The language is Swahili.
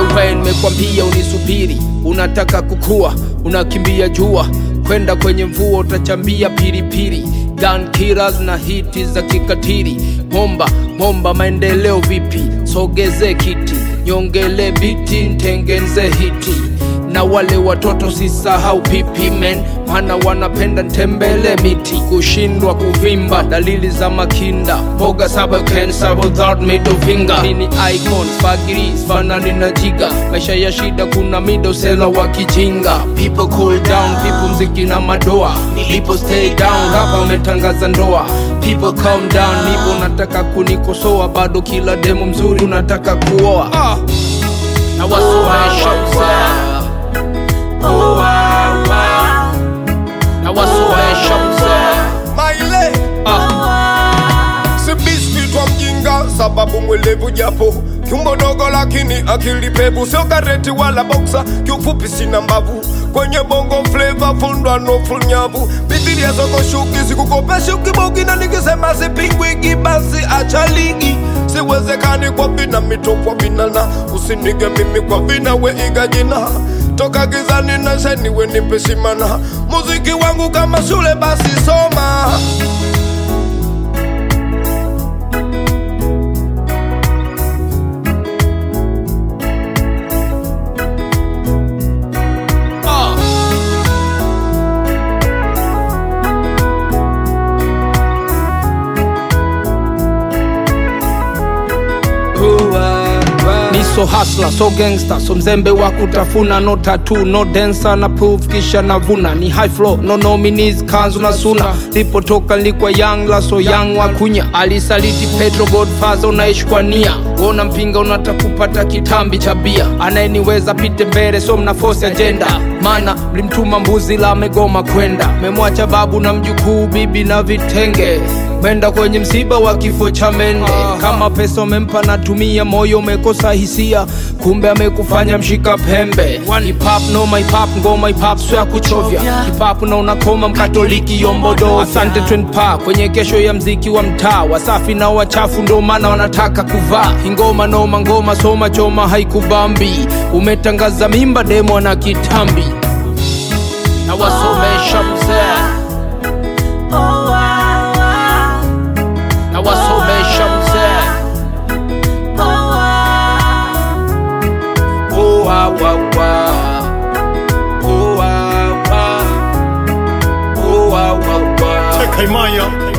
we nimekwambia unisubiri unataka kukua unakimbia jua kwenda kwenye mvua utachambia pilipili gun killers na hiti za kikatili momba momba maendeleo vipi sogeze kiti nyongele biti ntengenze hiti na wale watoto sisahau pipi men maana wanapenda ntembele miti kushindwa kuvimba dalili za makinda mboga saba cancer without middle finger nini icon fagiri fanani na jiga maisha ya shida kuna midosela wa kijinga people cool down people mziki na madoa people stay down hapa umetangaza ndoa people calm down nipo nataka kunikosoa bado kila demo mzuri unataka kuoa ah. na wasuaisha mzee na wasuaisha mzee maile si biskuit wa mjinga sababu mwelevu japo kiumbo dogo lakini akili pevu sio kareti wala boksa kiufupi sina mbavu kwenye bongo fleva fundwa no full nyavu bibilia zoko shuki sikukopeshi ukibogi na nikisema sipingwiki basi acha ligi siwezekani kwa vina mito kwa vinana usinige mimi kwa vina we iga jina toka gizani na sheni we nipe shimana muziki wangu kama shule basi soma ah. ni so hasla so gangster so mzembe wa kutafuna no tatu no dancer na proof kisha navuna ni high flow no nominees kanzu na suna lipotoka likwa young la so young wa kunya alisaliti petro godfather unaishi kwa nia wona mpinga unataka kupata kitambi cha bia anayeniweza pite mbele so mna force agenda mana mlimtuma mbuzi la amegoma kwenda memwacha babu na mjukuu bibi na vitenge menda kwenye msiba wa kifo cha mende kama pesa umempa natumia moyo umekosa hisia kumbe amekufanya mshika pembe Hip hop no my pop ngoma hip hop sio ya kuchovya hip hop na unakoma mkatoliki yombodo asante twin pa kwenye kesho ya mziki wa mtaa wasafi na wachafu ndo maana wanataka kuvaa ingoma noma ngoma soma choma haikubambi umetangaza mimba demo na kitambi na wasomesha mzee na wasomesha mzee Oh, wa, wa, wa. Oh, wa, wa. Oh, wa, wa, wa. Kaimaya